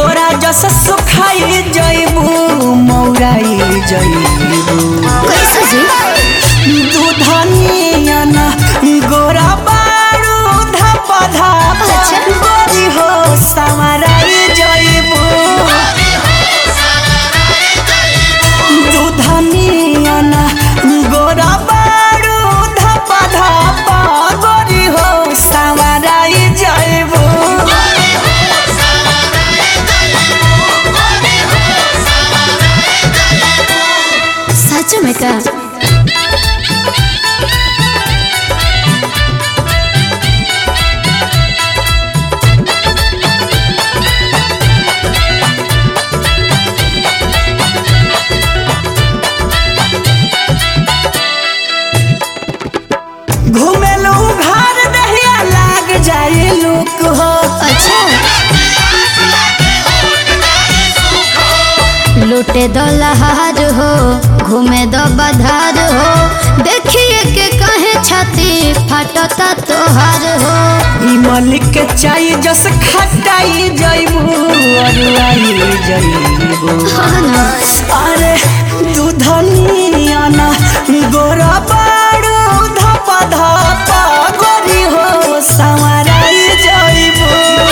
बोरा जस सुखाई जइबू मौराई जइबू कैसे जी दूधनिया ना गोरा बारू धप धप अच्छा। गोरी हो संवराई जइबू दूधनिया ना गोरा बारू धप धप गोरी हो संवराई जइबू सच में का घुमेलू घर दहिया लाग जाए लोक हो अच्छा लूटे दो लहार हो घूमे दो बधार हो देखिए के कहे छाती फटता तोहार हो ई मलिक के चाय जस खटाई जइबू अरुआई जइबू हाँ ना अरे दूधनिया ना गोरा बारू धप धप गोरी हो संवराई जइबू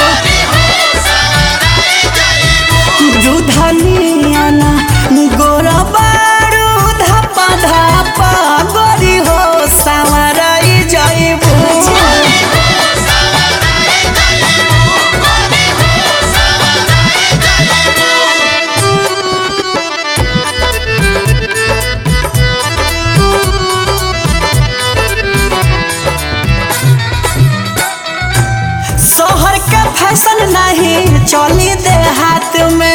दूधनिया ना गोरा बारू धप धप गोरी हो संवराई जइबू शहर के फैशन नहीं चली दे हाथ में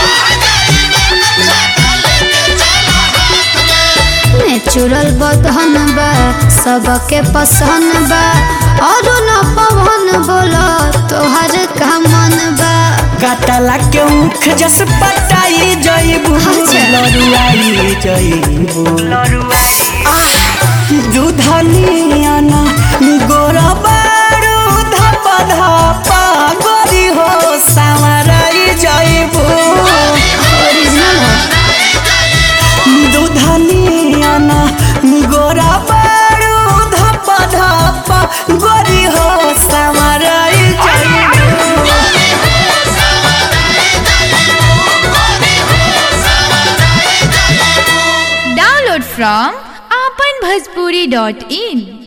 नेचुरल बदहन बा सबके पसंद बा और न पवन बोलो तोहर का मन बा कटला के मुख जस पटाई जइबू अच्छा। लरुआई जइबू आह दूधनिया ना गोरा बारू धप धप गोरी हो संवराई जइबू ओरिजिनल हो दूधनिया ना गोरा बारू धप धप गोरी हो संवराई जइबू Download from apanbhajpuri.in